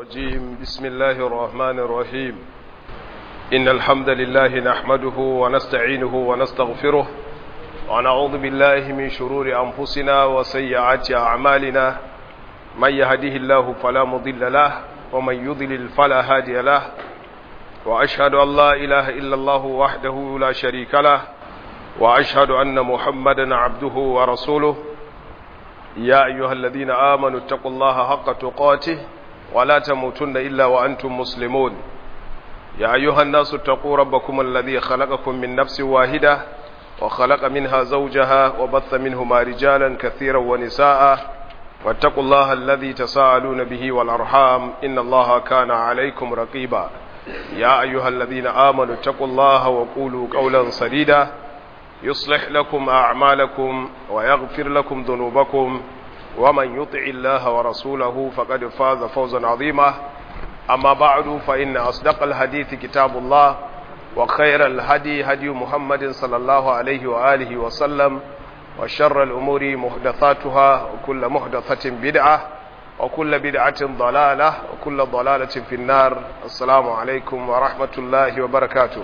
الرجيم بسم الله الرحمن الرحيم إن الحمد لله نحمده ونستعينه ونستغفره ونعوذ بالله من شرور أنفسنا وسيئات أعمالنا من يهده الله فلا مضل له ومن يضلل فلا هادي له وأشهد أن لا إله إلا الله وحده لا شريك له وأشهد أن محمدا عبده ورسوله يا أيها الذين آمنوا اتقوا الله حق تقاته ولا تموتن إلا وأنتم مسلمون يا أيها الناس اتقوا ربكم الذي خلقكم من نفس واحدة وخلق منها زوجها وبث منهما رجالا كثيرا ونساء واتقوا الله الذي تساءلون به والأرحام إن الله كان عليكم رقيبا يا أيها الذين آمنوا اتقوا الله وقولوا قولا سديدا يصلح لكم أعمالكم ويغفر لكم ذنوبكم ومن يطع الله ورسوله فقد فاز فوزا عظيما أما بعد فإن أصدق الحديث كتاب الله وخير الهدي هدي محمد صلى الله عليه وآله وسلم وشر الأمور محدثاتها وكل محدثة بدعة وكل بدعة ضلالة وكل ضلالة في النار السلام عليكم ورحمة الله وبركاته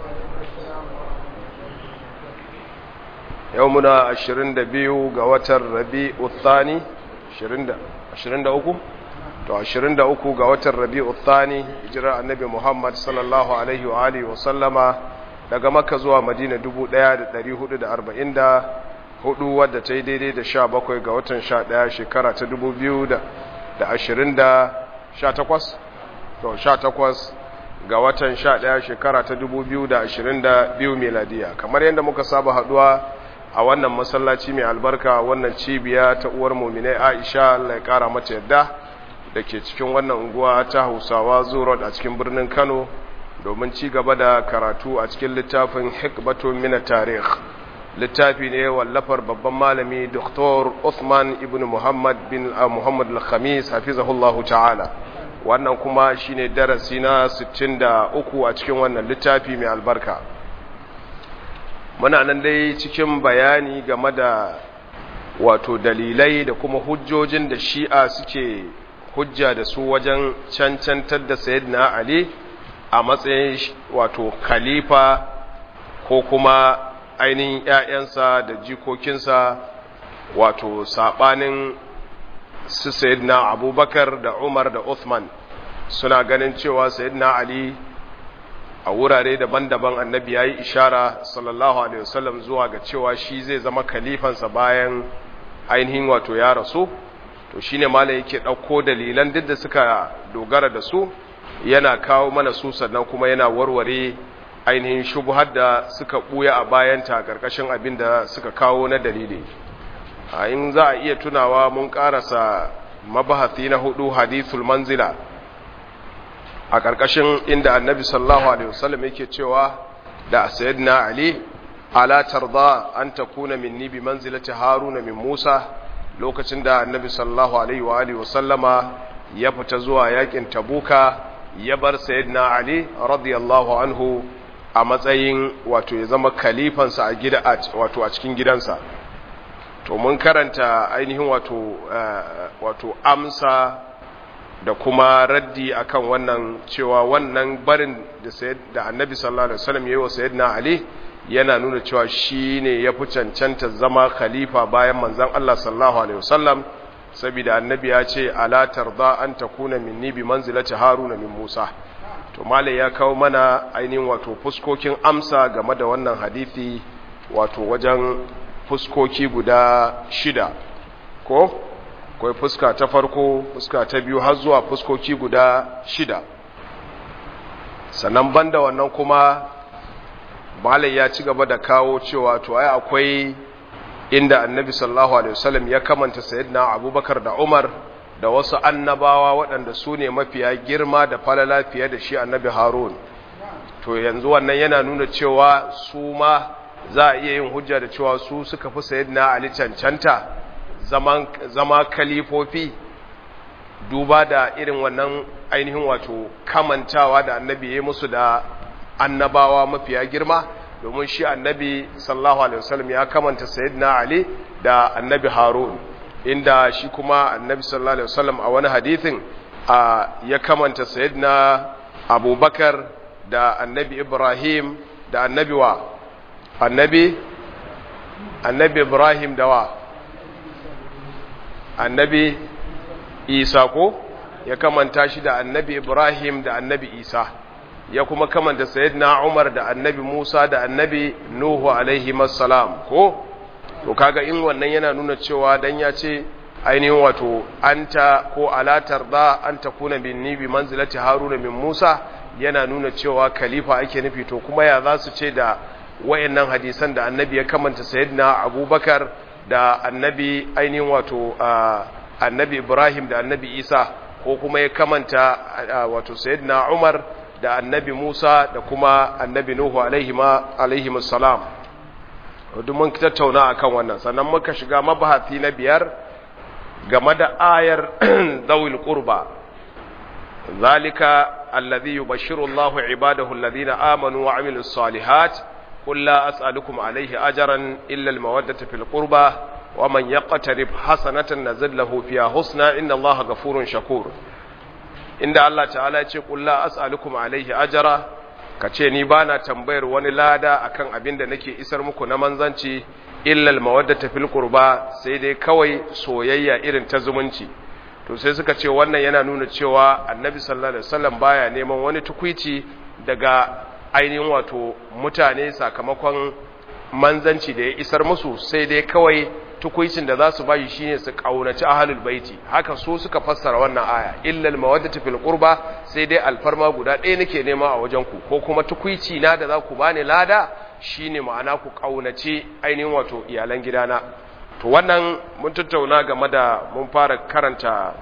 yau muna 22 ga watan rabi'u thani 23 to 23 ga watan rabi'u thani hijirar annabi muhammad sallallahu alaihi wa alihi wa sallama daga makka zuwa madina 1444 wadda ta yi daidai da 17 ga watan 11 shekara ta 2018 to 18 ga watan 11 shekara ta 2022 miladiya kamar yadda muka saba haduwa a wannan masallaci mai albarka wannan cibiya ta uwar muminai aisha Allah ya kara mata yadda da ke cikin wannan unguwa ta hausawa zuwa a cikin birnin kano domin ci gaba da karatu a cikin littafin hikbatun mina tarih littafi ne wallafar babban malami dr Uthman ibn muhammad bin muhammad al-khamis hafizahullahu ta'ala wannan kuma shine darasi na 63 a cikin wannan littafi mai albarka muna nan dai cikin bayani game da wato dalilai da kuma hujjojin da shi'a suke hujja da su wajen cancantar da sayyidina ali a matsayin wato khalifa ko kuma ainihin ‘ya'yansa da jikokinsa wato saɓanin su sayyidina abubakar da umar da uthman suna ganin cewa sayyidina ali a wurare daban-daban annabi ya yi ishara sallallahu alaihi wasallam zuwa ga cewa shi zai zama kalifansa bayan ainihin wato ya rasu to shi ne malam yake ɗauko dalilan duk da suka dogara da su yana kawo mana su sannan kuma yana warware ainihin shubuhar da suka ɓuya a bayanta ƙarƙashin abin da suka kawo na dalili a in za a iya tunawa mun ƙarasa mabahati na hudu hadithul manzila a ƙarƙashin inda annabi sallallahu alaihi wasallam yake cewa da sayyidina ali ala tarda an takuna minni bi manzilati haruna min musa lokacin da annabi sallallahu alaihi wa alihi wasallama ya fita zuwa yakin tabuka ya bar sayyidina ali radiyallahu anhu a matsayin wato ya zama kalifansa a gida wato a cikin gidansa to mun karanta ainihin wato wato amsa da kuma raddi akan wannan cewa wannan barin da annabi sallallahu alaihi wasallam yayi wa sayyidina ali yana nuna cewa shine ya fi cancanta zama khalifa bayan manzon Allah sallallahu alaihi wasallam saboda annabi ya ce ala tarda an takuna minni bi manzilati haruna min musa to malai ya kawo mana ainihin wato fuskokin amsa game da wannan hadisi wato wajen fuskoki guda shida ko akwai fuska ta farko fuska ta biyu har zuwa fuskoki guda shida sannan banda wannan kuma malai ya ci gaba da kawo cewa to ai akwai inda annabi sallallahu alaihi wasallam ya kamanta sayyidina abubakar da umar da wasu annabawa waɗanda su ne mafiya girma da falala fiye da shi annabi harun to yanzu wannan yana nuna cewa su ma za a iya yin hujja da cewa su suka fi sayyidina ali cancanta zama kalifofi duba da irin wannan ainihin wato kamantawa da annabi ya musu da annabawa mafiya girma domin shi annabi sallallahu alaihi wasallam ya kamanta sayyidina ali da annabi harun inda shi kuma annabi sallallahu alaihi wasallam a wani hadithin a ya kamanta sayyidina abubakar da annabi ibrahim da annabi wa annabi annabi ibrahim da wa annabi isa ko ya kamanta shi da annabi ibrahim da annabi isa ya kuma kamanta sayyidina umar da annabi musa da annabi nuhu alaihi salam ko to kaga in wannan yana nuna cewa dan ya ce ainihin wato anta ko alatar da an takuna minni bi manzilati haruna min musa yana nuna cewa khalifa ake nufi to kuma ya za su ce da wayannan hadisan da annabi ya kamanta sayyidina abubakar da annabi ainihin wato annabi ibrahim da annabi isa ko kuma ya kamanta wato sayyidina umar da annabi musa da kuma annabi nuhu alaihi salam duk mun tattauna akan wannan sannan muka shiga mabahati na biyar game da ayar zawil qurba zalika alladhi yubashshiru Allahu ibadahu alladhina amanu wa amilus salihat qul la as'alukum alayhi ajran illa al-mawaddata fil qurba wa man yaqtarib hasanatan nazid lahu fiha husna inna Allaha ghafurun shakur inda Allah ta'ala ya ce qul la as'alukum alayhi ajra kace ni bana tambayar wani lada akan abin da nake isar muku na manzanci illa al-mawaddata fil qurba sai dai kawai soyayya irin ta zumunci to sai suka ce wannan yana nuna cewa annabi sallallahu alaihi wasallam baya neman wani tukuici daga ainihin wato mutane sakamakon manzanci da ya isar musu sai dai kawai tukuicin da za su bayi shine su kaunaci ahlul baiti haka so suka fassara wannan aya illa al-mawaddatu fil qurba sai dai alfarma guda ɗaya nake nema a wajen ku ko kuma tukuici na da za ku bani lada shine ma'ana ku kaunaci ainihin wato iyalan gidana to wannan mun tattauna game da mun fara karanta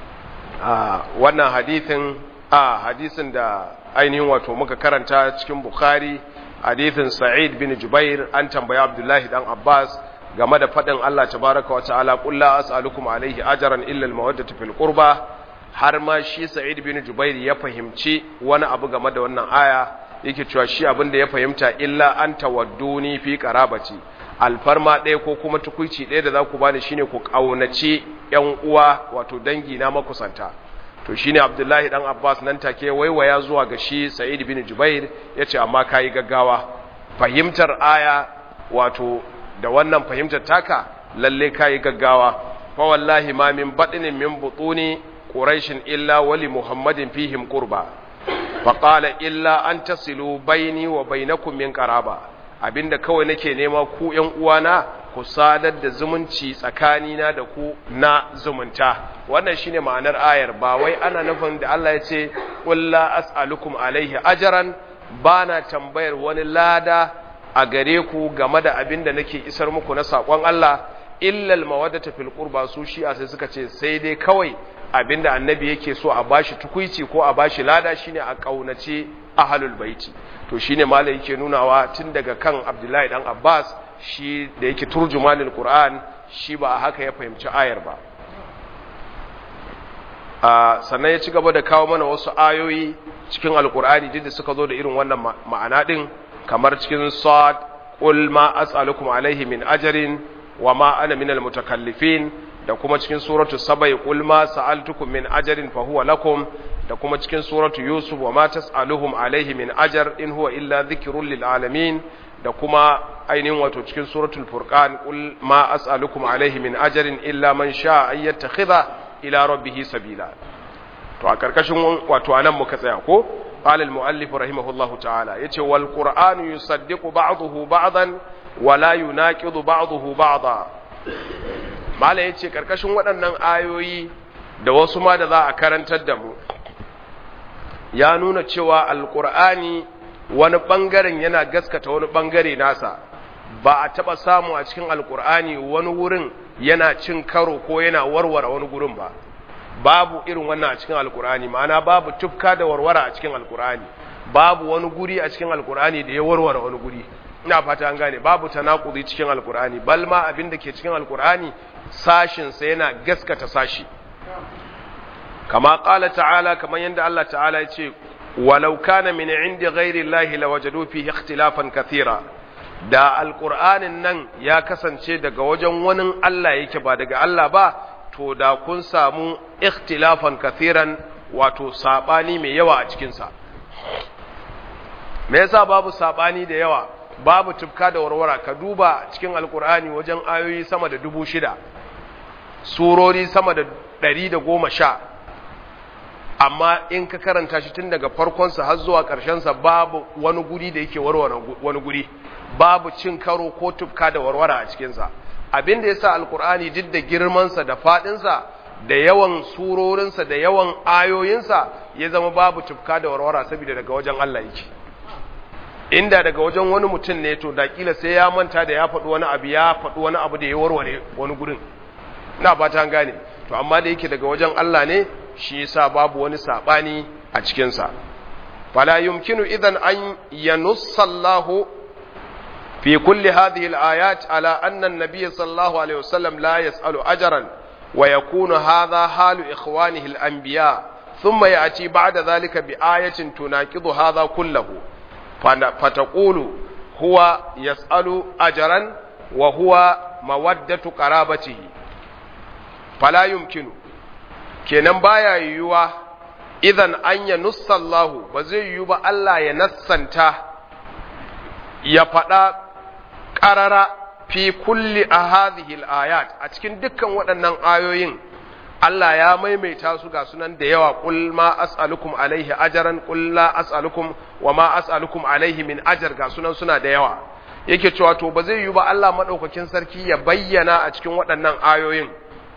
wannan hadithin a hadisin da ainihin wato muka karanta cikin bukhari hadithin sa'id bin jubair an tambaya abdullahi dan abbas game da faɗin allah tabaraka wa ta'ala qul la as'alukum alaihi ajran illa al-mawaddatu fil qurba har ma shi sa'id bin jubair ya fahimci wani abu game da wannan aya yake cewa shi abin da ya fahimta illa an tawadduni fi qarabati alfarma ɗaya ko kuma tukuici ɗaya da za ku bani shine ku ƙaunaci ‘yan uwa wato dangi na makusanta to shine abdullahi ɗan abbas nan take waiwaya zuwa ga shi sa'id bin jubair ya ce amma ka yi gaggawa fahimtar aya wato da wannan fahimtar taka lalle ka yi gaggawa fa wallahi ma min baɗinin min butuni quraishin illa wali muhammadin fihim qurba fa qala illa an tasilu baini wa bainakum min qaraba abinda kawai nake nema ku ƴan uwana ku sadar da zumunci tsakanina da ku na zumunta wannan shine ma'anar ayar ba wai ana nufin da Allah ya ce qul la as'alukum alaihi ajran bana tambayar wani lada a gare ku game da abinda nake isar muku na sakon Allah illa al-mawaddata fil qurba su shi'a sai suka ce sai dai kawai abinda annabi yake so a bashi tukuici ko a bashi lada shine a kaunace ahlul baiti to shine malai yake nunawa tun daga kan Abdullahi dan Abbas shi da yake turjumanul Qur'an shi ba a haka ya fahimci ayar ba a sannan ya ci gaba da kawo mana wasu ayoyi cikin alkur'ani duk da suka zo da irin wannan ma'ana din kamar cikin sad qul ma as'alukum alaihi min ajrin wa ma ana minal mutakallifin da kuma cikin suratu sabai qul ma sa'altukum min ajrin fa huwa lakum da kuma cikin suratu yusuf wa ma tas'aluhum alaihi min ajr in huwa illa dhikrun lil alamin da kuma ainihin wato cikin suratul furqan qul ma as'alukum alaihi min ajrin illa man sha'a an yattakhidha ila rabbih sabila to a karkashin wato anan muka tsaya ko qala al muallif rahimahullahu ta'ala yace wal qur'anu yusaddiqu ba'dahu ba'dan wa la yunaqidu ba'dahu ba'da mala yace karkashin waɗannan ayoyi da wasu ma da za a karantar da mu ya nuna cewa alqur'ani wani ɓangaren yana gaskata wani ɓangare nasa ba a taɓa samu a cikin alkur'ani wani wurin yana cin karo ko yana warware wani gurin ba babu irin wannan a cikin alkur'ani ma'ana babu tufka da warware a cikin alkur'ani babu wani guri a cikin alkur'ani da ya warware wani guri ina fata an gane babu tanakudi cikin alkur'ani bal ma abin da ke cikin alkur'ani sashin sa yana gaskata sashi kama qala ta'ala kamar yadda Allah ta'ala ya ce ولو كان من عند غير الله لوجدوا فيه اختلافا كثيرا da alƙur'anin nan ya kasance daga wajen wani Allah yake ba daga Allah ba to da kun samu ikhtilafan kathiran wato sabani mai yawa a cikin sa me yasa babu sabani da yawa babu tufka da warwara ka duba cikin alkur'ani wajen ayoyi sama da dubu shida surori sama da ɗari da goma sha amma in ka karanta shi tun daga farkonsa har zuwa ƙarshensa babu wani guri da yake warware wani guri babu cin karo ko tufka da warwara a cikinsa abin da ya sa alkur'ani duk da girmansa da faɗinsa da yawan surorinsa da yawan ayoyinsa ya zama babu tufka da warwara saboda daga wajen Allah yake inda daga wajen wani mutum ne to da kila sai ya manta da ya faɗi wani abu ya faɗi wani abu da ya warware wani gurin ina ba ta gane to amma da yake daga wajen Allah ne shi yasa babu wani sabani a cikin sa fala yumkinu idan an yanussa Allah fi kulli hadhihi al-ayat ala anna an-nabiy sallallahu alaihi wasallam la yas'alu ajran wa yakunu hadha halu ikhwanihi al-anbiya thumma ya'ti ba'da dhalika bi ayatin tunaqidu hadha kullahu فتقول هو يسأل أجرا وهو مودة قرابته فلا يمكن kenan baya yiwuwa idan an ya nussallahu ba zai yiwu ba Allah ya nassanta ya faɗa ƙarara fi kulli a hadhihi ayat a cikin dukkan waɗannan ayoyin Allah ya maimaita su ga sunan da yawa qul ma as'alukum alaihi ajran qul la as'alukum wa ma as'alukum alaihi min ajr ga sunan suna da yawa yake cewa to ba zai yi ba Allah madaukakin sarki ya bayyana a cikin waɗannan ayoyin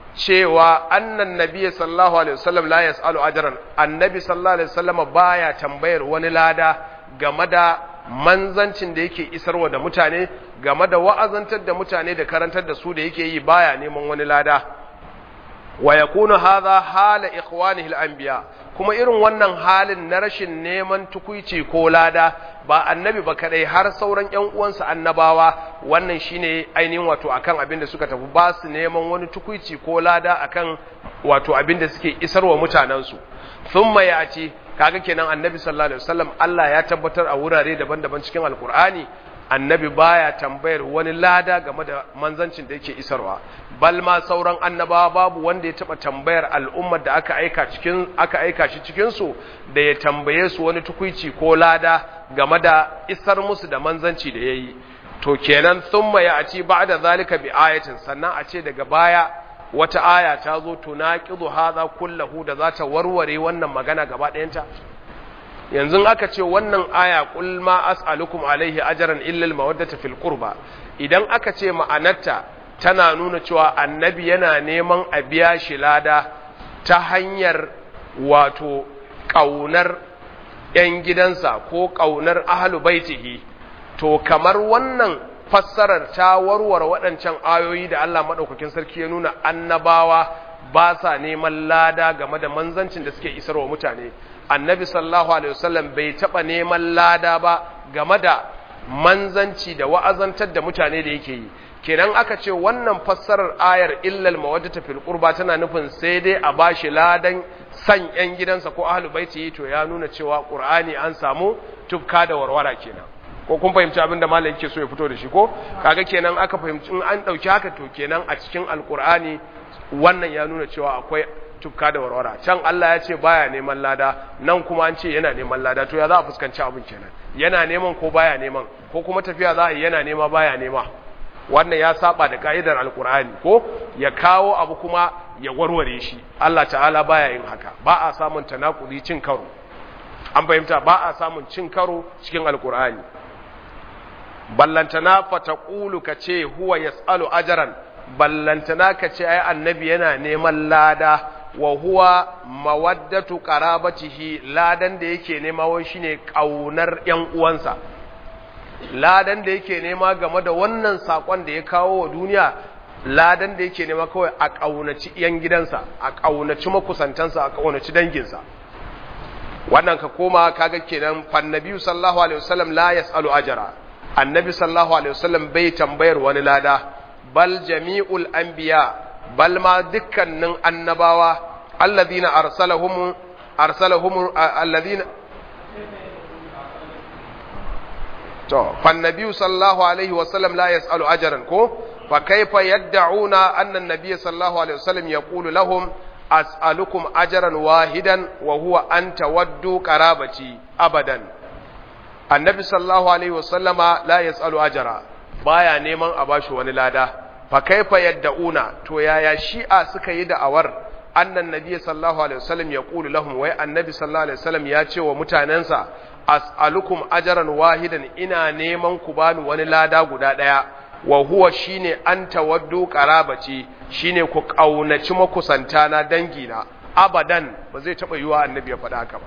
cewa annan nabiy sallallahu alaihi wasallam la yas'alu ajran annabi sallallahu alaihi wasallam baya tambayar wani lada game da manzancin da yake isarwa da mutane game da wa'azantar da mutane da karantar da su da yake yi baya neman wani lada wa yakunu hadha hala ikhwanihi al-anbiya kuma irin wannan halin na rashin neman tukuici ko lada ba annabi ba kadai har sauran ƴan uwansa annabawa wannan shine ainihin wato akan abin da suka tafi ba su neman wani tukuici ko lada akan wato abin da suke isarwa mutanen su thumma ya'ti kaga kenan annabi sallallahu alaihi wasallam Allah ya tabbatar a wurare daban-daban cikin alkur'ani annabi baya tambayar wani lada game da manzancin da yake isarwa bal ma sauran annabawa babu wanda ya taba tambayar al'ummar da aka aika cikin aka aika shi cikin su da ya tambaye su wani tukuici ko lada game da isar musu da manzanci da yayi to kenan thumma ya aci ba'da zalika bi ayatin sannan a ce daga baya wata aya ta zo tunaqidu hadha kullahu da za ta warware wannan magana gaba ɗayanta yanzu aka ce wannan aya qul ma as'alukum alaihi ajran illa al mawaddata fil qurba idan aka ce ma'anarta tana nuna cewa annabi yana neman a biya shi lada ta hanyar wato kaunar yan gidansa ko kaunar ahlu baitihi to kamar wannan fassarar ta warware waɗancan ayoyi da Allah madaukakin sarki ya nuna annabawa ba sa neman lada game da manzancin da suke isarwa mutane annabi sallallahu alaihi wasallam bai taba neman lada ba game da manzanci da wa'azantar da mutane da yake yi kenan aka ce wannan fassarar ayar illal mawaddata fil qurba tana nufin sai dai a bashi ladan san yan gidansa ko ahlul baiti to ya nuna cewa qur'ani an samu tufka da warwara kenan ko kun fahimci abin da malam yake so ya fito da shi ko kaga kenan aka fahimci in an dauki haka to kenan a cikin alqur'ani wannan ya nuna cewa akwai tufka da warwara can Allah ya ce baya neman lada nan kuma an ce yana neman lada to ya za a fuskanci abin kenan yana neman ko baya neman ko kuma tafiya za a yi yana nema baya nema wannan ya saba da ka'idar alkur'ani ko ya kawo abu kuma ya warware shi Allah ta'ala baya yin haka ba a samun tanakudi cin karo an fahimta ba a samun cin karo cikin alkur'ani ballantana fataqulu kace huwa yasalu ajran ballantana kace ai annabi yana neman lada wa huwa mawaddatu qarabatihi ladan da yake nema wai shine kaunar yan uwansa ladan da yake nema game da wannan sakon da ya kawo wa duniya ladan da yake nema kawai a kaunaci yan gidansa a kaunaci makusantansa a kaunaci danginsa wannan ka koma kaga kenan fannabi sallallahu alaihi wasallam la yasalu ajra annabi sallallahu alaihi wasallam bai tambayar wani lada bal jami'ul anbiya bal ma dukkanin annabawa alladhina arsalahum arsalahum alladhina to fannabi sallallahu alaihi wasallam la yasalu ajran ko fa kaifa yad'una anna an-nabiy sallallahu alaihi wasallam yaqulu lahum as'alukum ajran wahidan wa huwa an tawaddu qarabati abadan annabi sallallahu alaihi wasallama la yas'alu ajra baya neman a bashi wani lada fa kaifa yad'una to yaya shi'a suka yi da'awar annan nabiy sallallahu alaihi wasallam ya qulu lahum wai annabi sallallahu alaihi wasallam ya ce wa mutanensa as'alukum ajran wahidan ina neman ku bani wani lada guda daya wa huwa shine an tawaddu qarabati shine ku kaunaci makusanta na dangi na abadan ba zai taba yiwa annabi ya faɗa haka ba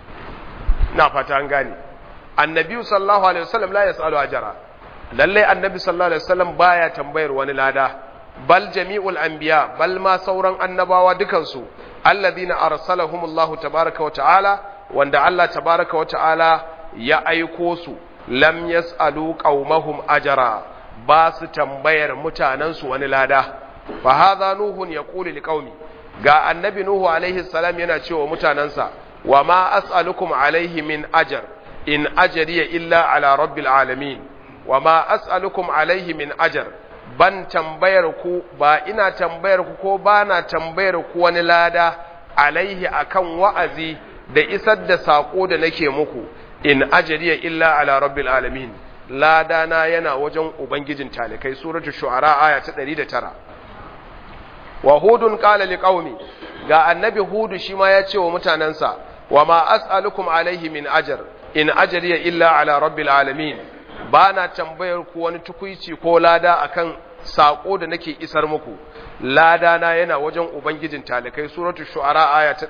na fata an gane annabi sallallahu alaihi wasallam la yasalu ajra lalle annabi sallallahu alaihi wasallam baya tambayar wani lada bal jami'ul anbiya bal ma sauran annabawa dukansu alladhina arsalahumullahu tabaaraka wa ta'ala wanda Allah tabaaraka wa ta'ala ya aiko su lam yasalu qaumahum ajra ba su tambayar mutanensu wani lada fa hadha nuhun yaqulu liqaumi ga annabi nuhu alaihi salam yana cewa mutanansa wa ma as'alukum alaihi min ajr in ajriya illa ala rabbil alamin wa ma as'alukum alaihi min ajr ban tambayar ku ba ina tambayar ku ko ba na tambayar ku wani lada alaihi akan wa'azi da isar da sako da nake muku in ajriya illa ala rabbil alamin ladana yana wajen ubangijin talikai suratul shu'ara aya ta 109 wa hudun qala liqaumi ga annabi hudu shi ma ya ce wa mutanansa wa ma as'alukum alaihi min ajr in ajriya illa ala rabbil alamin bana tambayar ku wani tukuici ko lada akan sako da nake isar muku ladana yana wajen ubangijin talikai suratul shu'ara aya ta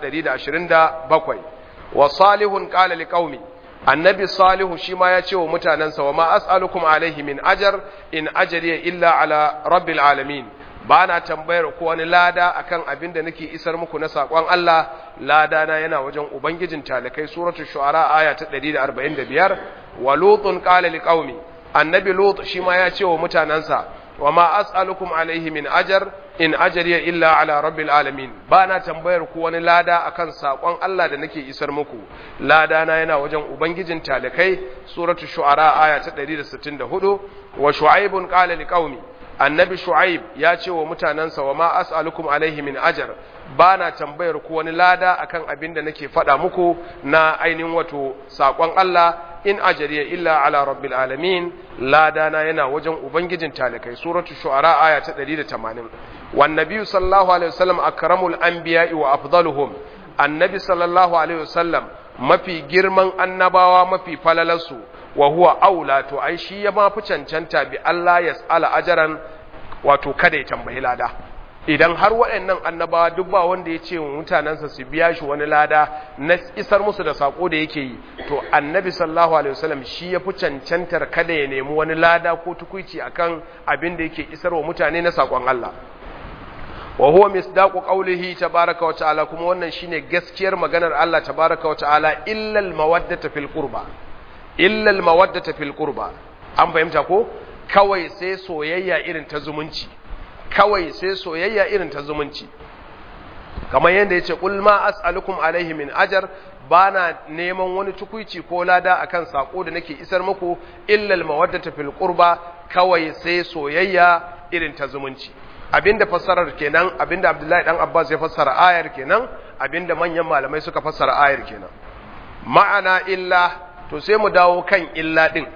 127 wa salihun qala liqaumi annabi salihu shi ma ya ce wa mutanensa wa ma as'alukum alaihi min ajar in ajriya illa ala rabbil alamin ba na tambayar ko wani lada akan abin da nake isar muku na sakon Allah lada na yana wajen ubangijin talakai suratul shu'ara aya ta 145 wa lutun qala liqaumi annabi lut shi ma ya ce wa mutanensa wa ma as'alukum alaihi min ajar in ajriya illa ala rabbil alamin ba na tambayar ku wani lada akan sakon Allah da nake isar muku lada na yana wajen ubangijin talakai suratu shu'ara aya ta 164 wa shu'aibun qala liqaumi annabi shu'aib ya ce wa mutanansa wa ma as'alukum alaihi min ajar ba na tambayar ku wani lada akan abin da nake faɗa muku na ainihin wato sakon Allah in ajariya illa ala rabbil alamin ladana yana wajen ubangijin talikai suratu shu'ara aya ta 180 wan nabiyyu sallallahu alaihi wasallam akramul anbiya'i wa afdaluhum annabi sallallahu alaihi wasallam mafi girman annabawa mafi falalarsu wa huwa aula to ai shi ya mafi cancanta bi Allah yas'ala ajaran wato kada ya tambayi lada idan har waɗannan annabawa duk ba wanda ya ce wa mutanensa su biya shi wani lada na isar musu da sako da yake yi to annabi sallallahu alaihi wasallam shi ya fi cancantar kada ya nemi wani lada ko tukuici akan abin da yake isar wa mutane na sakon Allah wa huwa misdaqu qawlihi tabaaraka wa ta'ala kuma wannan shine gaskiyar maganar Allah tabaaraka wa ta'ala illa al mawaddata fil qurba illa al mawaddata fil qurba an fahimta ko kawai sai soyayya irin ta zumunci kawai sai soyayya irin ta zumunci kamar yadda ya ce ƙulma as'alukum alaihi min ajar ba na neman wani tukuici ko lada akan sako da nake isar muku illal mawaddata fil qurba kawai sai soyayya irin ta zumunci abinda fassarar kenan abinda Abdullahi dan Abbas ya fassara ayar kenan abinda manyan malamai suka fassara ayar kenan ma'ana illa to sai mu dawo kan illa din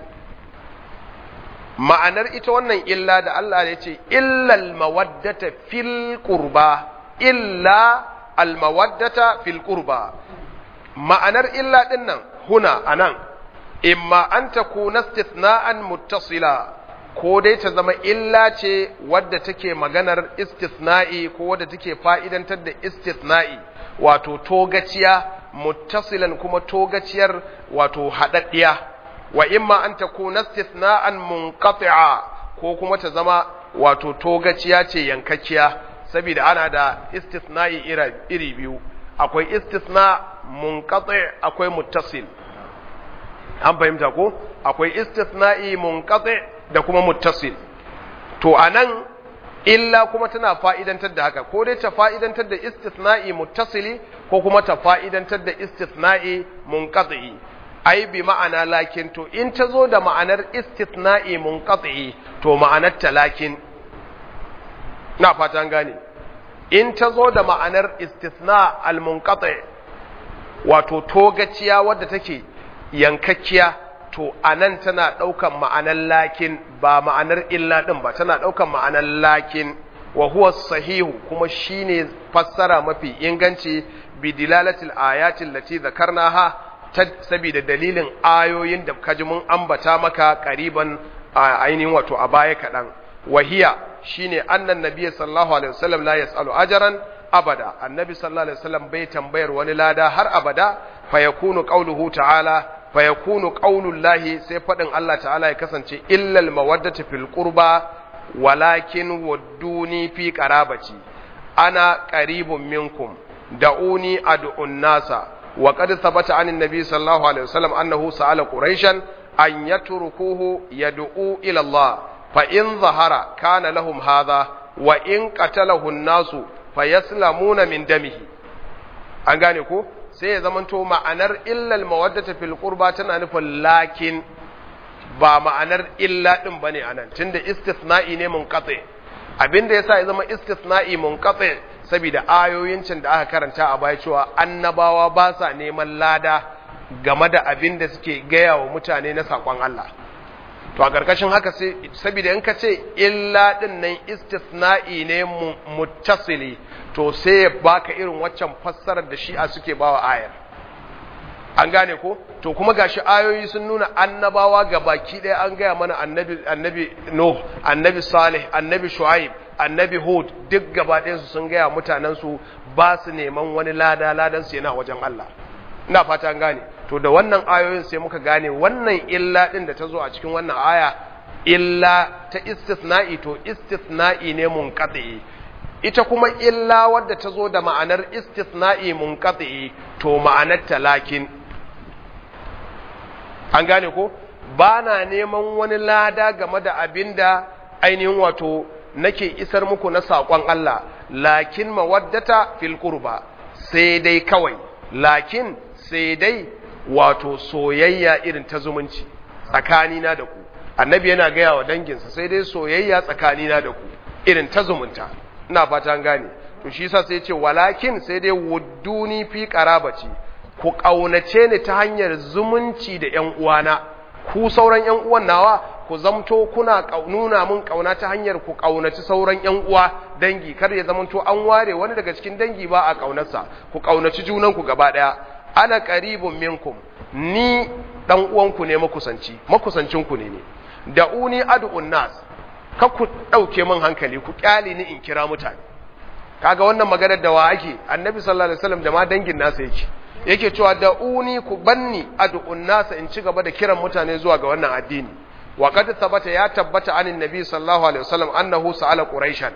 ma'anar ita wannan illa da Allah ya ce illal mawaddata fil qurba illa al mawaddata fil qurba ma'anar illa din nan huna anan imma an takuna istithna'an muttasila ko dai ta zama illa ce wadda take maganar istithna'i ko wadda take fa'idantar da istithna'i wato togaciya muttasilan kuma togaciyar wato haɗaɗɗiya wa imma an takuna istithna'an munqati'a ko kuma ta zama wato togaciya ce yankakkiya saboda ana da istithna'i iri biyu akwai istithna munqati akwai muttasil an fahimta ko akwai istithna'i munqati da kuma muttasil to anan illa kuma tana fa'idantar da haka ko dai ta fa'idantar da istithna'i muttasili ko kuma ta fa'idantar da istithna'i munqati ai bi ma'ana lakin to in ta zo da ma'anar istithna'i munqati to ma'anar ta lakin na fatan gane in ta zo da ma'anar istithna al-munqati wato togaciya wadda take yankakkiya to anan tana daukan ma'anar lakin ba ma'anar illa din ba tana daukan ma'anar lakin wa huwa sahihu kuma shine fassara mafi inganci bi dilalatil ayatin lati zakarnaha saboda dalilin ayoyin da kaji mun ambata maka qariban ainihin wato a baya kadan wahiya shine annan nabiyyi sallallahu alaihi wasallam la yasalu ajran abada annabi sallallahu alaihi wasallam bai tambayar wani lada har abada fa yakunu qawluhu ta'ala fa yakunu qaulullahi sai fadin Allah ta'ala ya kasance illal mawaddatu fil qurba walakin wadduni fi qarabati ana qaribun minkum da'uni ad'un nasa wa qad thabata anin nabi sallallahu alaihi wasallam annahu sa'ala quraishan an yatrukuhu yad'u ila Allah fa in zahara kana lahum hadha wa in qatalahu an-nasu fayaslamuna min damihi an gane ko sai ya zamanto ma'anar illal mawaddata fil qurba tana nufin lakin ba ma'anar illa din bane anan tunda istithna'i ne munqati abinda yasa ya zama istithna'i munqati saboda ayoyin can da aka karanta a baya cewa annabawa ba sa neman lada game da abin da suke gaya wa mutane na sakon Allah to a ƙarƙashin haka sai saboda in ka ce illa din nan istithna'i ne muttasili to sai ya baka irin waccan fassarar da shi'a suke bawa ayar an gane ko to kuma gashi ayoyi sun nuna annabawa ga baki ɗaya an gaya mana annabi annabi Nuh annabi Salih annabi Shu'aib annabi Hud duk gaba ɗayan su sun gaya mutanen su ba su neman wani lada ladan su yana wajen Allah ina fata an gane to da wannan ayoyin sai muka gane wannan illa din da ta zo a cikin wannan aya illa ta istithna'i to istithna'i ne munqati ita kuma illa wadda ta zo da ma'anar istithna'i munqati to ma'anar talakin an gane ko ba na neman wani lada game da abinda ainihin wato nake isar muku na saƙon Allah lakin mawaddata fil qurba sai dai kawai lakin sai dai wato soyayya irin ta zumunci tsakanina da ku annabi yana gaya wa danginsa sai dai soyayya tsakanina da ku irin ta zumunta ina fata gane to shi yasa sai ce walakin sai dai wudduni fi qarabati ku kaunace ni ta hanyar zumunci da ƴan uwana ku sauran ƴan uwan nawa ku zamto kuna nuna mun kauna ta hanyar ku kaunaci sauran ƴan uwa dangi kar ya zamanto an ware wani daga cikin dangi ba a kaunarsa ku kaunaci junanku gaba daya ana qaribun minkum ni dan uwanku ne makusanci makusancinku ne ne da uni ad'un nas ka ku dauke min hankali ku kyale ni in kira mutane kaga wannan maganar da wa ake annabi sallallahu alaihi wasallam da ma dangin nasa yake yake cewa da uni ku banni ad'un nas in ci gaba da kiran mutane zuwa ga wannan addini wa qad thabata ya tabbata anin nabi sallallahu alaihi wasallam annahu sa'ala quraishan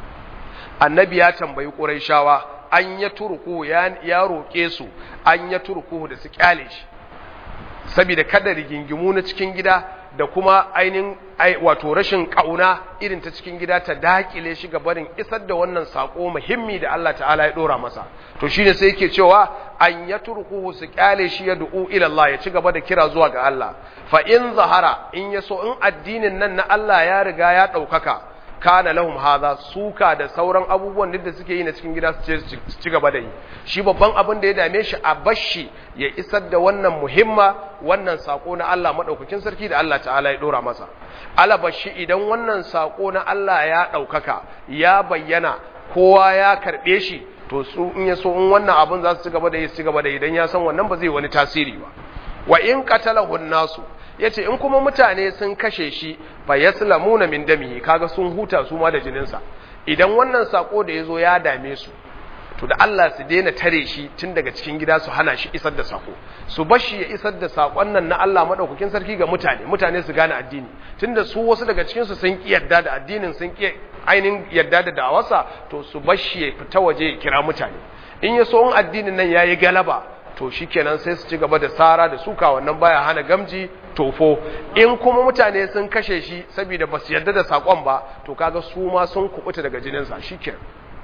annabi ya tambayi quraishawa an ya turku ya roƙe su an ya turku da su kyale shi saboda kada rigingimu na cikin gida da kuma ainihin wato rashin kauna irin ta cikin gida ta dakile shi ga barin isar da wannan sako muhimmi da Allah ta'ala ya dora masa to shine sai yake cewa an ya turku su kyale shi ya du'u ila Allah ya ci gaba da kira zuwa ga Allah fa in zahara in yaso in addinin nan na Allah ya riga ya ɗaukaka kana lahum hadha suka da sauran abubuwan da suke yi na cikin gida su ci gaba da yi shi babban abin da ya dame shi a bashi ya isar da wannan muhimma wannan sako na Allah madaukakin sarki da Allah ta'ala ya dora masa alabashi idan wannan sako na Allah ya daukaka ya bayyana kowa ya karbe shi to su in ya so in wannan abin za su ci gaba da yi su ci gaba da yi dan ya san wannan ba zai wani tasiri ba wa in qatalahu nasu yace in kuma mutane sun kashe shi fa yaslamuna min damihi kaga sun huta su ma da jininsa idan wannan sako da yazo ya dame su to da Allah su daina tare shi tun daga cikin gida su hana shi isar da sako su bar shi ya isar da sakon nan na Allah madaukakin sarki ga mutane mutane su gane addini tunda su wasu daga cikin su sun ki yarda da addinin sun ki ainihin yarda da da'awarsa to su bar shi ya fita waje ya kira mutane in ya so in addinin nan yayi galaba to shikenan sai su ci gaba da sara da suka wannan baya hana gamji tofo in kuma mutane sun kashe shi saboda ba su yarda da sakon ba to kaga su ma sun kubuta daga jininsa shikenan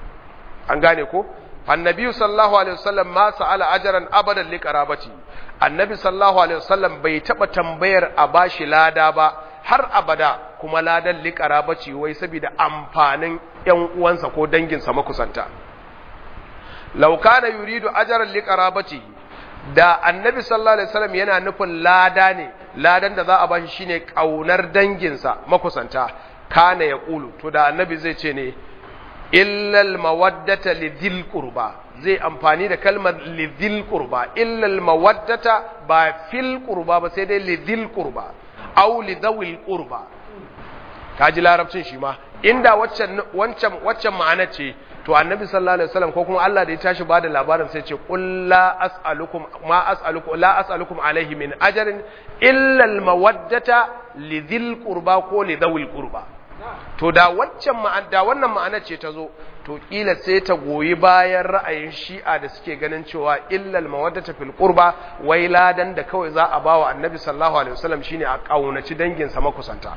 an gane ko annabi sallallahu alaihi wasallam ma sa'ala ajran abadan li qarabati annabi sallallahu alaihi wasallam bai taba tambayar a bashi lada ba har abada kuma ladan liƙara bace wai saboda amfanin ‘yan uwansa ko danginsa makusanta. Laukana yuridu ajaran liƙara bace da annabi sallallahu Alaihi wasallam yana nufin lada ne, ladan da za a bashi shine ƙaunar danginsa makusanta, kana ya ƙulu, to da annabi zai ce ne, illal mawaddata lidhil qurba zai amfani da kalmar lidhil qurba illal mawaddata ba fil qurba ba sai dai lidhil qurba aw lidhawil qurba kaji larabcin shi ma inda waccan wancan waccan ma'ana ce to annabi sallallahu alaihi wasallam ko kuma Allah da ya tashi bada labarin sai ce qul la as'alukum ma as'alukum la as'alukum alaihi min ajrin illa al mawaddata lidhil qurba ko lidhawil qurba to da waccan da wannan ma'ana ce ta zo to kila sai ta goyi bayan ra'ayin shi'a da suke ganin cewa illal mawaddata fil qurba wai ladan da kawai za a bawa annabi sallallahu alaihi wasallam shine a kaunaci dangin sa makusanta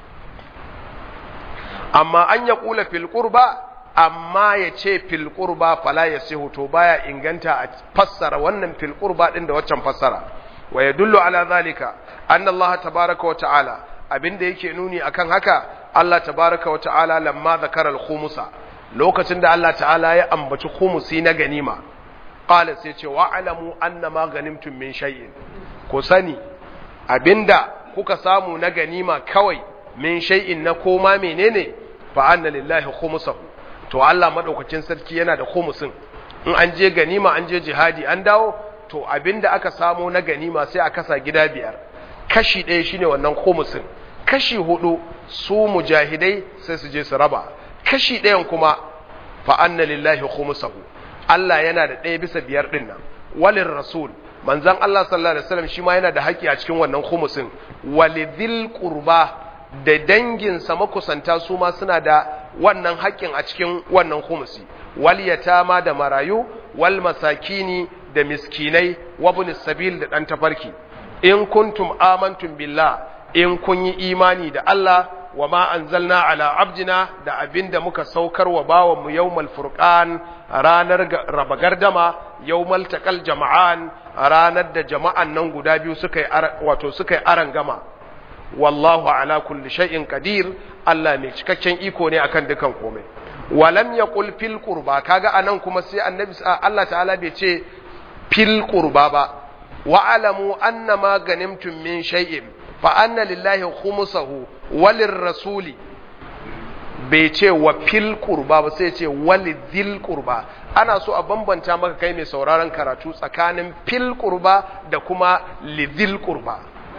amma an ya kula fil qurba amma ya ce fil qurba fala yasihu to baya inganta a fassara wannan fil qurba din da waccan fassara wa yadullu ala zalika anna Allah tabaaraka wa ta'ala abinda yake nuni akan haka Allah tabaraka wa ta'ala lamma zakara al-khumusa lokacin da Allah ta'ala ya ambaci khumusi na ganima qala sai ce wa alamu anna ma ganimtum min shay'in ku sani abinda kuka samu na ganima kawai min shay'in na koma menene fa anna lillahi khumusahu to Allah madaukakin sarki yana da khumusin in an je ganima an je jihadi an dawo to abinda aka samu na ganima sai a kasa gida biyar kashi ɗaya shine wannan khumusin kashi hudu su mujahidai sai su je su raba kashi ɗayan kuma fa anna lillahi khumsahu Allah yana da ɗaya bisa biyar ɗin nan walin rasul manzon Allah sallallahu alaihi wasallam shi ma yana da haƙƙi a cikin wannan khumsin walidhil qurba da danginsa makusanta su ma suna da wannan haƙƙin a cikin wannan khumsi wal yatama da marayu wal masakini da miskinai wa sabil da ɗan tafarki in kuntum amantum billah in kun yi imani da Allah wa ma anzalna ala abdina da abinda muka saukar wa bawan mu yawmal furqan ranar raba gardama yawmal taqal jama'an ranar da jama'an nan guda biyu suka yi wato suka yi aran gama wallahu ala kulli shay'in qadir Allah mai cikakken iko ne akan dukan komai walam yaqul fil qurba kaga anan kuma sai annabi Allah ta'ala bai ce fil qurba ba wa alamu annama ganimtum min shay'in fa anna lillahi khumsahu walir rasuli bai ce wa fil qurba ba sai ce walidhil qurba ana so a bambanta maka kai mai sauraron karatu tsakanin fil qurba da kuma lidhil qurba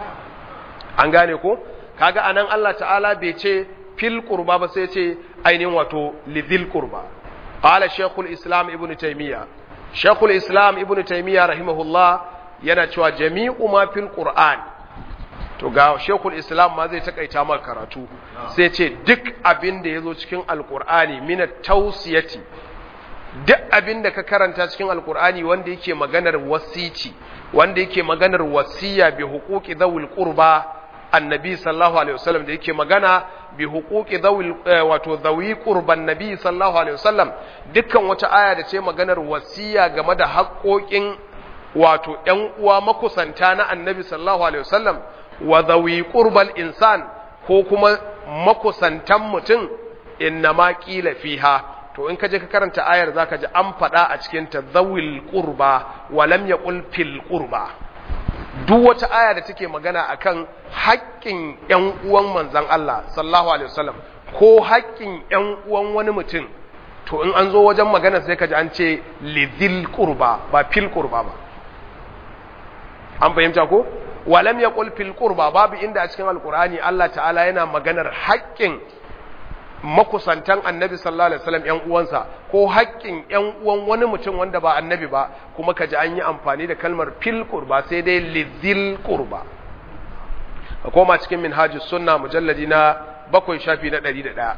an gane ko kaga anan Allah ta'ala bai ce fil qurba ba sai ce ainihin wato lidhil qurba qala shaykhul islam ibnu taymiya shaykhul islam ibnu taymiya rahimahullah yana cewa jami'u ma fil qur'an to ga shekul islam ma zai takaita maka karatu sai ce duk abin da ya zo cikin alkur'ani mina tausiyati duk abin da ka karanta cikin alkur'ani wanda yake maganar wasici wanda yake maganar wasiya bi huquqi dhawil qurba annabi sallallahu alaihi wasallam da yake magana bi huquqi dhawil wato dhawi qurban nabi sallallahu alaihi wasallam dukkan wata aya da ce maganar wasiya game da haƙoƙin wato ƴan uwa makusanta na annabi sallallahu alaihi wasallam wa zawi qurbal insan ko kuma makusantan mutum inna ma qila fiha to in ka je ka karanta ayar zaka ji an faɗa a cikin ta zawil qurba wa lam yaqul fil qurba duk wata aya da take magana akan haƙƙin ƴan uwan manzon Allah sallallahu alaihi wasallam ko haƙƙin ƴan uwan wani mutum to in an zo wajen magana sai ka ji an ce lidhil qurba ba fil qurba ba an fahimta ko walam yaqul fil qurba babu inda a cikin alqur'ani Allah ta'ala yana maganar haƙƙin makusantan annabi sallallahu alaihi wasallam ƴan uwansa ko haƙƙin ƴan uwan wani mutum wanda ba annabi ba kuma kaji an yi amfani da kalmar fil qurba sai dai lidhil qurba ka koma cikin minhajus sunna mujalladi na bakwai shafi na 101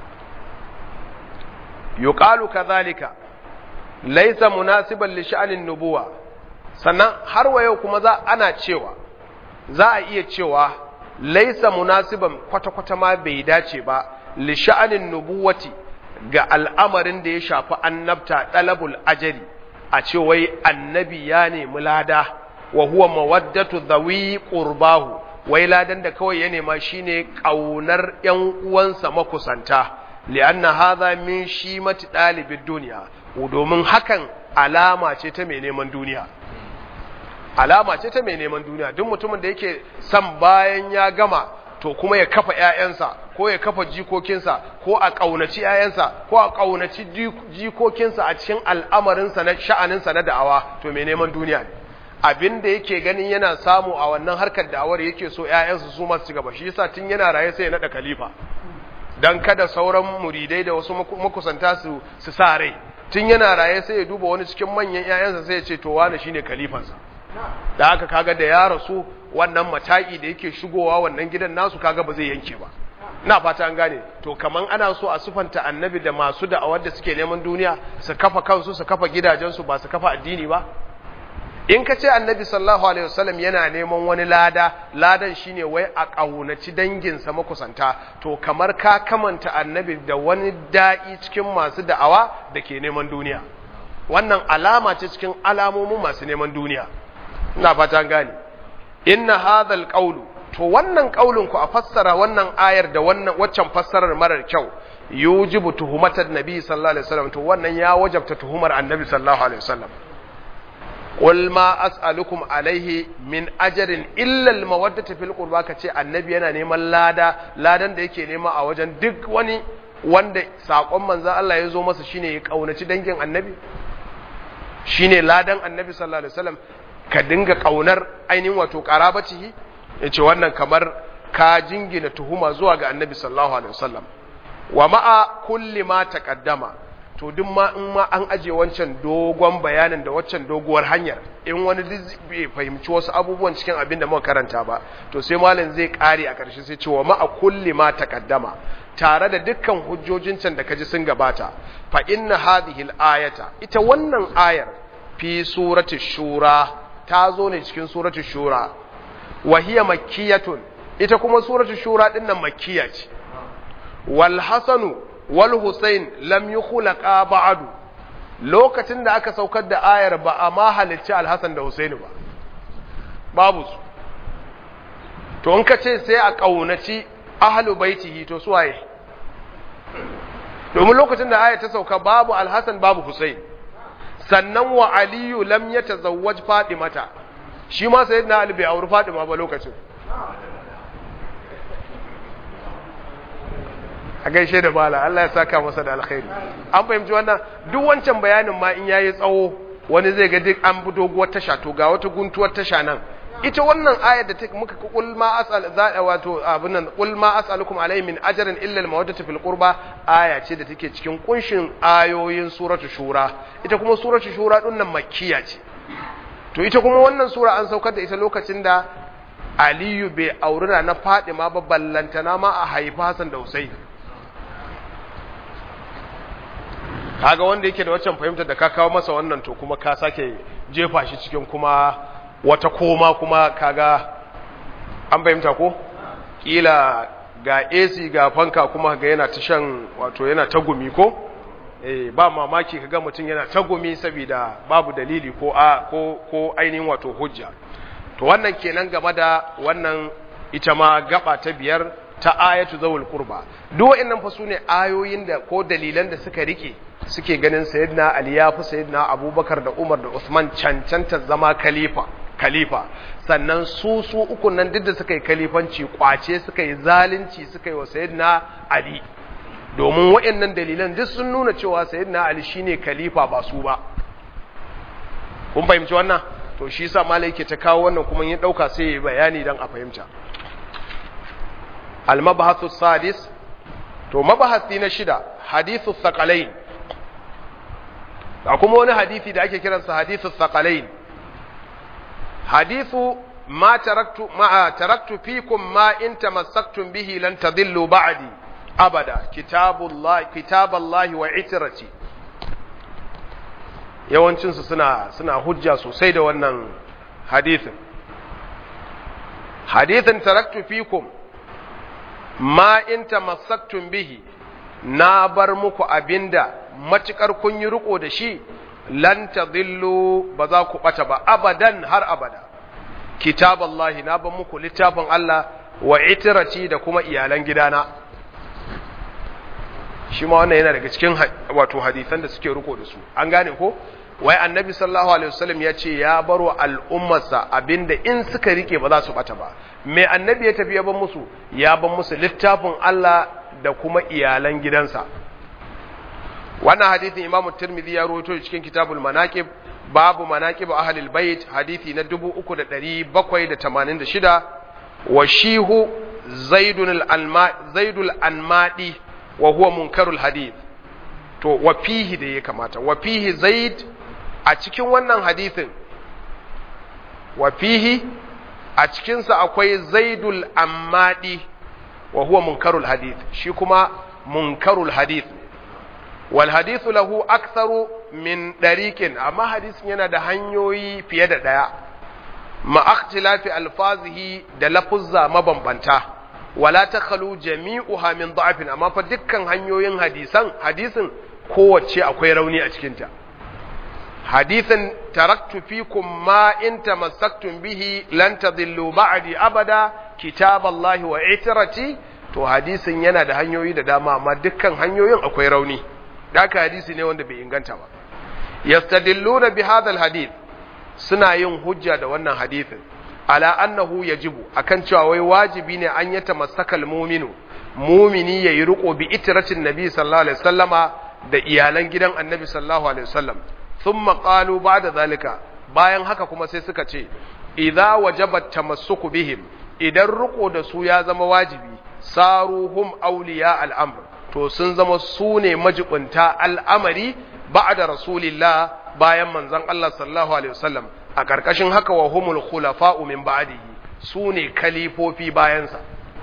yuqalu kadhalika laysa munasiban li sha'anin nubuwa sannan har wa yau kuma za ana cewa za a iya cewa laisa munasiban kwata-kwata ma bai dace ba li sha'anin nubuwati ga al'amarin da ya shafi annabta ɗalabul ajali a ce wai annabi ya nemi lada wa huwa mawaddatu dhawi qurbahu wai ladan da kawai ya nema shine kaunar ƴan uwansa makusanta li'anna hadha min shimati dalibid duniya domin hakan alama ce ta mai neman duniya alama ce ta mai neman duniya duk mutumin da yake son bayan ya gama to kuma ya kafa ƴaƴansa ko ya kafa jikokinsa ko a ƙaunaci ƴaƴansa ko a ƙaunaci jikokinsa a cikin al'amarinsa na sha'aninsa na da'awa to mai neman duniya ne abin da yake ganin yana samu a wannan harkar da'awar yake so ƴaƴansa su masu gaba shi yasa tun yana raye sai ya naɗa khalifa dan kada sauran muridai da wasu makusanta su su sa rai tun yana raye sai ya duba wani cikin manyan ƴaƴansa sai ya ce to wani shine khalifansa da haka kaga da ya rasu wannan mataki da yake shigowa wannan gidan nasu kaga ba zai yanke ba ina fata an gane to kaman ana so a sufanta annabi da masu da'awar da suke neman duniya su kafa kansu su kafa gidajensu ba su kafa addini ba in ka ce annabi sallallahu alaihi wasallam yana neman wani lada ladan shine wai a ƙaunaci danginsa makusanta to kamar ka kamanta annabi da wani da'i cikin masu da'awa da ke neman duniya wannan alama ce cikin alamomin masu neman duniya ina fata gane inna hadhal qawlu to wannan qaulin ku a fassara wannan ayar da wannan waccan fassarar marar kyau yujibu tuhumatan nabi sallallahu alaihi wasallam to wannan ya wajabta tuhumar annabi sallallahu alaihi wasallam qul ma as'alukum alaihi min ajrin illa al mawaddati fil qurba kace annabi yana neman lada ladan da yake nema a wajen duk wani wanda sakon manzon Allah ya zo masa shine ya kaunaci dangin annabi shine ladan annabi sallallahu alaihi wasallam ka dinga kaunar ainihin wato qarabatihi yace wannan kamar ka jingina tuhuma zuwa ga annabi sallallahu alaihi wasallam wa ma'a kulli ma taqaddama to duk ma in ma an aje wancan dogon bayanin da waccan doguwar hanyar in wani bai fahimci wasu abubuwan cikin abin da muka karanta ba to sai malam zai kare a ƙarshe sai ce wa ma'a kulli ma taqaddama tare da dukkan hujjojin can da kaji sun gabata fa inna hadhihi al-ayata ita wannan ayar fi surati shura ta zo ne cikin surati shura wa hiya makkiyatun ita kuma surati shura din nan makkiya ce wal hasanu wal husain lam yukhlaqa ba'du lokacin da aka saukar da ayar ba a ma halicci al-hasan da husaini ba babu su to in ka ce sai a kaunaci ahlu baitihi to su waye domin lokacin da ayar ta sauka babu al-hasan babu husain sannan wa aliyu lam yatazawwaj fadimata shi ma sayyidina ali bai auri fadima ba lokacin a gaishe da bala Allah ya saka masa da alkhairi an fahimci wannan duk wancan bayanin ma in yayi tsawo wani zai ga duk an bi doguwar tasha to ga wata guntuwar tasha nan ita wannan ayar da ta muka kul ma asal za wato abin nan kul ma as'alukum alayhi min ajrin illa al mawaddatu fil qurba aya ce da take cikin kunshin ayoyin suratu shura ita kuma suratu shura din nan makkiya ce to ita kuma wannan sura an saukar da ita lokacin da Aliyu bai auri na Fadima ba ballantana ma a haifa Hassan da Husaini kaga wanda yake da waccan fahimtar da ka kawo masa wannan to kuma ka sake jefa shi cikin kuma wata koma kuma kaga an fahimta ko kila ga AC ga fanka kuma ga yana ta shan wato yana ta gumi ko eh ba mamaki kaga mutum yana ta gumi saboda babu dalili ko a ko ko ainihin wato hujja to wannan kenan game da wannan ita ma gaba ta biyar ta ayatu zawul qurba duk wa'annan fa sune ayoyin da ko dalilan da suka rike suke ganin sayyidina ali ya fi sayyidina abubakar da umar da usman cancanta zama khalifa khalifa sannan su su uku nan duk da suka yi khalifanci kwace suka yi zalunci suka yi wa sayyidina ali domin wa'annan dalilan duk sun nuna cewa sayyidina ali shine khalifa ba su ba kun fahimci wannan to shi yasa malai yake ta kawo wannan kuma yin dauka sai ya bayani dan a fahimta al-mabahathu sadis to mabahasi na shida hadithu thaqalain da kuma wani hadisi da ake kiransa hadithu thaqalain hadithu ma taraktu ma taraktu fikum ma in tamassaktum bihi lan tadillu ba'di abada kitabullah kitaballahi wa itrati yawancin su suna suna hujja sosai da wannan hadithin hadithin taraktu fikum ma in tamassaktum bihi na bar muku abinda matukar kun yi riko da shi lan tadillu ba za ku bata ba abadan har abada kitaballahi na ban muku littafin Allah wa itirati da kuma iyalan gidana shi ma wannan yana daga cikin wato hadisan da suke riko da su an gane ko wai annabi sallallahu alaihi wasallam ya ce ya baro al'ummarsa abinda in suka rike ba za su bata ba me annabi ya tafi ya ban musu ya ban musu littafin Allah da kuma iyalan gidansa wannan hadisin imamu tirmidhi ya rawaito cikin kitabul manaqib babu manaqib ahlul bait hadisi na 3786 wa shihu zaidun al-alma zaidul anmadi wa huwa munkarul hadith to wa fihi da ya kamata wa fihi zaid a cikin wannan hadithin wa fihi a cikinsa akwai zaidul ammadi wa huwa munkarul hadith shi kuma munkarul hadith wal hadithu lahu aktharu min dariqin amma hadisin yana da hanyoyi fiye da daya ma ikhtilafi alfazihi da lafuzza mabambanta wala takhalu jami'uha min da'fin amma fa dukkan hanyoyin hadisan hadisin kowace akwai rauni a cikinta hadisin taraktu fikum ma in tamassaktum bihi lan tadillu ba'di abada kitaballahi wa itrati to hadisin yana da hanyoyi da dama amma dukkan hanyoyin akwai rauni daka hadisi ne wanda bai inganta ba yastadilluna bi hadha alhadith suna yin hujja da wannan hadisin ala annahu yajibu akan cewa wai wajibi ne an yata masakal muminu mumini yayi riko bi itratin nabi sallallahu alaihi wasallama da iyalan gidan annabi sallallahu alaihi wasallam thumma qalu ba'da zalika bayan haka kuma sai suka ce idza wajaba tamassuku bihim idan riko da su ya zama wajibi saruhum awliya al'amr to sun zama su ne majibunta al'amari ba'da rasulillah bayan manzon Allah sallallahu alaihi wasallam a karkashin haka wa humul khulafa'u min ba'dihi su ne kalifofi bayansa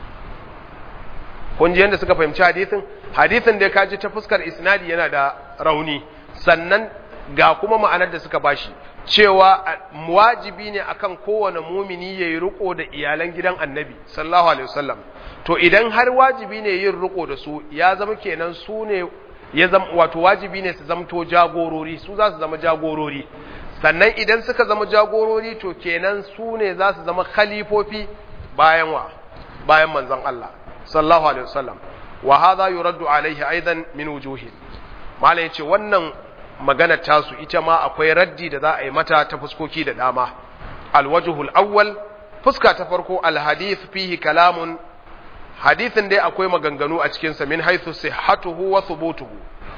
kun ji yadda suka fahimci hadisin hadisin da ka ji ta fuskar isnadi yana da rauni sannan ga kuma ma'anar da suka bashi cewa wajibi ne akan kowane mumini ya yi riko da iyalan gidan annabi sallallahu alaihi wasallam to idan har wajibi ne yin riko da su ya zama kenan su ne ya zama wato wajibi ne su zamto jagorori su za su zama jagorori sannan idan suka zama jagorori to kenan su ne za su zama khalifofi bayan wa bayan manzon Allah sallallahu alaihi wasallam wa hadha yuraddu alaihi aidan min wujuhi malai yace wannan magana tasu ita ma akwai raddi da za a yi mata ta fuskoki da dama alwajhul awwal fuska ta farko alhadith fihi kalamun hadithin dai akwai maganganu a cikin sa min haythu sihhatuhu wa thubutuhu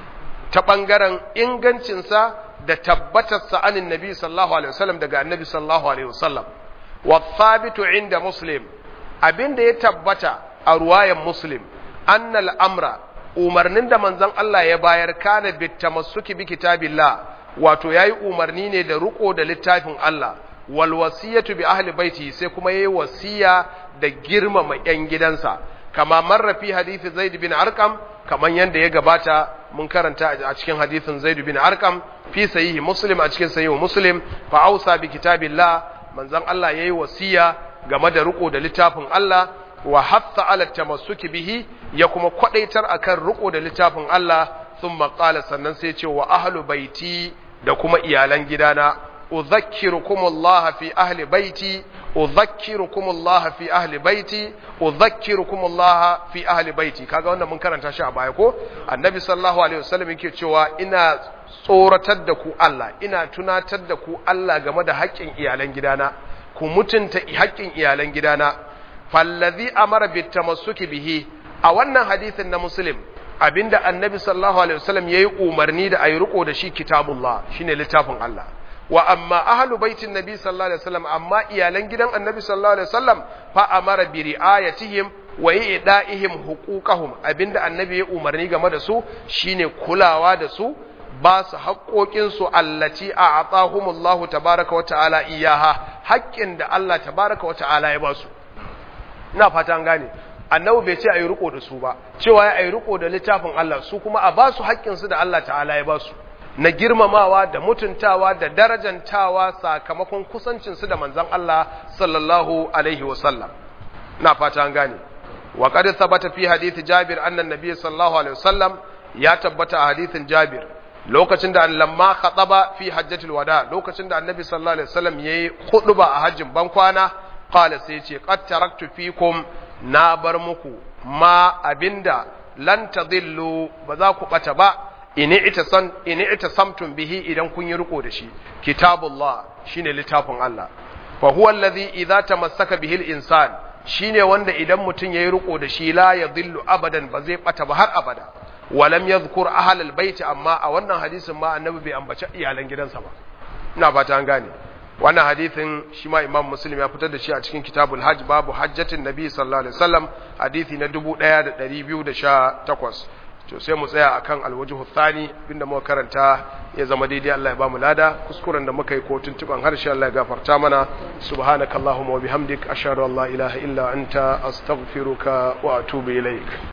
ta bangaren ingancin sa da tabbatar sa anin nabi sallallahu alaihi wasallam daga annabi sallallahu alaihi wasallam wa thabitu inda muslim abinda ya tabbata a ruwayan muslim annal amra umarnin da manzon Allah ya bayar kana bitamassuki bi kitabillah wato yayi umarni ne da riko da littafin Allah wal wasiyatu bi ahli baiti sai kuma yayi wasiya da girmama yan gidansa kama marra fi hadisi Zaid bin Arqam kaman yanda ya gabata mun karanta a cikin hadisin Zaid bin Arqam fi sahihi Muslim a cikin sahihi Muslim fa ausa bi kitabillah manzon Allah yayi wasiya game da riko da littafin Allah wa hatta ala tamassuki bihi ya kuma kwadaitar akan riko da littafin Allah thumma qala sannan sai ce wa ahlu baiti da kuma iyalan gidana udhakkirukum Allah fi ahli baiti udhakkirukum Allah fi ahli baiti udhakkirukum Allah fi ahli baiti kaga wannan mun karanta shi a baya ko annabi sallallahu alaihi wasallam yake cewa ina tsoratar da ku Allah ina tunatar da ku Allah game da haƙƙin iyalan gidana ku mutunta haƙƙin iyalan gidana fallazi amara bitamassuki bihi a wannan hadisin na muslim abinda annabi sallallahu alaihi wasallam yayi umarni da ayi riko da shi kitabullah shine littafin Allah wa amma ahlu baitin nabi sallallahu alaihi wasallam amma iyalan gidan annabi sallallahu alaihi wasallam fa amara bi riayatihim wa i'da'ihim huquqahum abinda annabi ya umarni game da su shine kulawa da su ba su haƙoƙinsu allaci a atahumullahu tabaraka wa ta'ala iyaha haƙƙin da Allah tabaraka wa ta'ala ya ba su ina fata an gane annabi bai ce a yi riko da su ba cewa ya yi riko da littafin Allah su kuma a ba su haƙƙinsu da Allah ta'ala ya ba su na girmamawa da mutuntawa da darajantawa sakamakon kusancinsu da manzon Allah sallallahu alaihi wasallam ina fata an gane wa qad thabata fi hadith Jabir anna an-nabiy sallallahu alaihi wasallam ya tabbata a hadithin Jabir lokacin da lamma khataba fi hajjatul wada lokacin da annabi sallallahu alaihi wasallam yayi khutba a hajjin bankwana qala sai ce qad taraktu fikum na bar muku ma abinda lan tadillu ba za ku bata ba ini itasan ini itasamtum bihi idan kun yi riko da shi kitabullah shine littafin Allah fa huwa alladhi idza tamassaka bihi al-insan shine wanda idan mutun yayi riko da shi la yadhillu abadan ba zai bata ba har abada walam yadhkur ahl al-bait amma a wannan hadisin ma annabi bai ambaci iyalan gidansa ba ina fata an gane wannan hadisin shi ma imam muslim ya fitar da shi a cikin kitabul hajj babu hajjatin nabi sallallahu alaihi wasallam hadisi na 1218 to sai mu tsaya akan alwajhu thani binda muka karanta ya zama daidai Allah ya bamu lada kuskuren da muka yi ko tuntuban harshe Allah ya gafarta mana subhanakallahumma wa bihamdik ashhadu an la ilaha illa anta astaghfiruka wa atubu ilaik